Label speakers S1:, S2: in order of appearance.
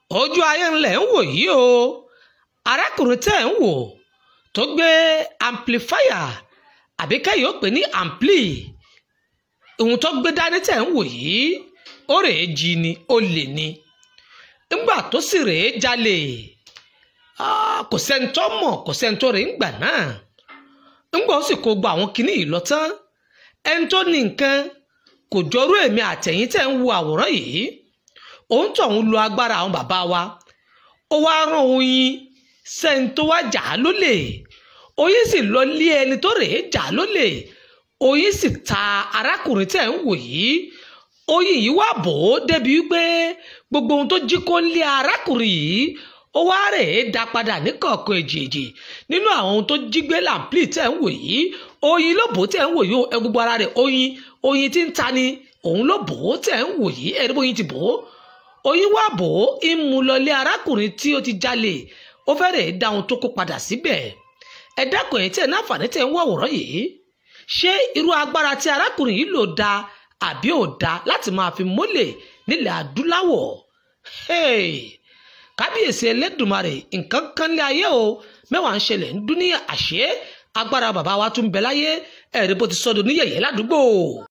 S1: ojú ayé ńlẹ̀ ń wò yìí o arákùnrin tẹ́ ń wò tó gbé amplifier àbí kẹ́yìn ó pè ní ampli ohun tó gbé dání tẹ́ ń wò yìí ó rèé jí ni ó lè ní ńgbà tó sì rèé jalè kò sẹ́ni tó mọ̀ kò sẹ́ni tó rèé ń gbà náà ńgbà ó sì kó gba àwọn kinní yìí lọ tán ẹni tó ní nǹkan kò jọrú èmi àtẹ̀yìn tẹ́ ń wo àwòrán yìí òun tó ń lo agbára àwọn bàbá wa ó wá rán oyin sẹ́ni tó wá jà á lólè oyin sì lọ lé ẹni tó rèé jà á lólè oyin sì ta arákùnrin tẹ́ ń wò yìí oyin yìí wá bò ó débi wípé gbogbo ohun tó jí kó ń lé arákùnrin yìí ó wá rèé dá padà ní kọ̀ọ̀kan èjèèjì nínú àwọn ohun tó jí gbé làǹpìlì tẹ́ ń wò yìí oyin ló bò ó tẹ́ ń wò yìí ẹ gbogbo ara rẹ̀ oyin oyin tí ń ta ni òun ló bò ó tẹ́ ń wò yìí ẹ̀rí bóyin ti bò ó oyin wá bò ó ń mú lọlé arákùnrin tí ó ti jalè ó fẹ́ rèé dá ohun tó kó padà síbẹ̀ ẹ dákun ẹ̀yìn tí ẹ̀ náà fàní tẹ̀ ń wọ̀ wòrán yìí ṣé irú agbára tí arákùnrin yìí lò da àbí ò da láti máa fi mólè nílẹ̀ adúláwọ̀ kábíyèsí ẹlẹ́dùnmarè nǹkan kan lé ayé o mẹ́wàá ń ṣẹlẹ̀ ń dún ní àṣẹ agbára bàbá wa tún bẹ láyé ẹ̀rí bó ti sọdọ̀ níyẹ̀yẹ́ ládùúgbò.